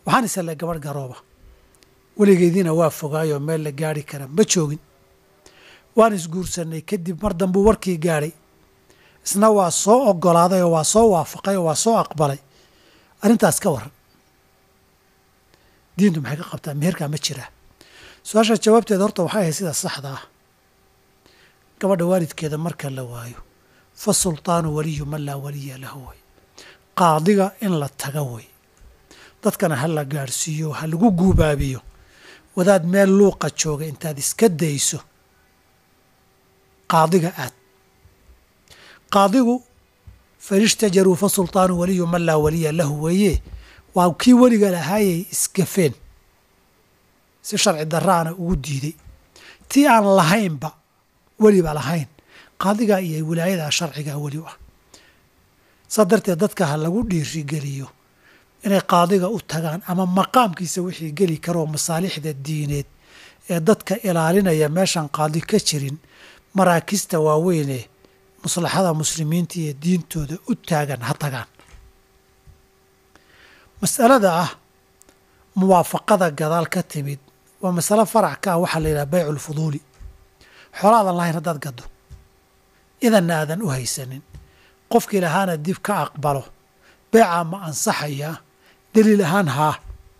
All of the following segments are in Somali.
waxaan isale gabadh garooba weligeediina waa fogaayoo meel la gaari kara ma joogin waan isguursanay kadib mar dambuu warkii gaadhay isna waa soo ogolaaday oo waa soo waafaqay oo waa soo aqbalay arrintaas ka waran diintu maxay ka qabtaa meherkaa ma jiraa su-aasha jawaabteeda horta waxay ahayd sida saxda ah gabadha waalidkeeda marka la waayo fa sultaanu waliyu man laa waliya lahu way qaadiga in la taga way dadkana ha la gaadhsiiyo ha lagu guubaabiyo wadaad meel luuqa jooga intaad iska dayso qaadiga aad qaadigu fain ishtajaruu fa sultaanu waliyu man laa waliya lahu weeye waa kii weliga lahaayay isgafeen si sharci daraana ugu diiday tii aan lahaynba weliba lahayn qaadigaa iyo wilaayadaa sharcigaa weli u ah saa darteed dadka ha lagu dhiirigeliyo inay qaadiga u tagaan ama maqaamkiisa wixii geli karoo masaalixda diineed ee dadka ilaalinaya meeshaan qaadi ka jirin maraakista waaweynee maslaxada muslimiinta iyo diintooda u taagan ha tagaan mas'alada ah muwaafaqada gadaal ka timid waa masalo farac ka ah waxaa la yidhaha baycu lfuduuli xoolaadan lahayn haddaad gaddo idanna aadan u haysanin qofkii lahaana dib ka aqbalo beecaa ma ansaxayaa daliil ahaan haa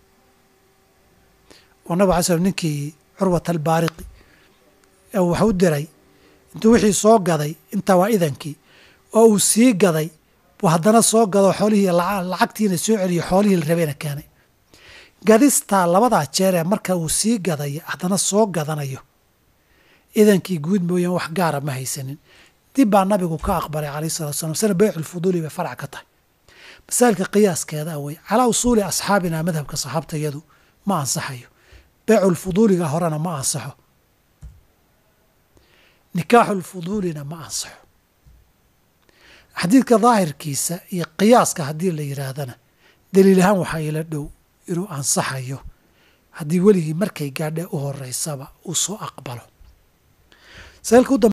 oo nabig alay slm ninkii curwat albaariqi ee wax u diray intuu wixii soo gaday intaa waa idankii oo uu sii gaday buu haddana soo gado xoolihii lacagtiina soo celiyo xoolihii la rabeena keenay gadistaa labadaa jeeree marka uu sii gadayo haddana soo gadanayo idankii guud mooyaan wax gaara ma haysanin dib baa nabigu ka aqbalay calayh salatu slam sana beyculfuduuli bay farac ka tahay masaailka qiyaaskeeda awey calaa usuuli asxaabina madhabka saxaabta iyadu ma ansaxayo beyculfuduuliga horena ma ansaxo nikaaxulfuduulina ma ansaxo xadiidka daahirkiisa iyo qiyaaska haddii la yidhaahdana daliil ahaan waxaa ila dhow inuu ansaxayo haddii weligii markay gaadhe u horeysaba uu soo aqbalo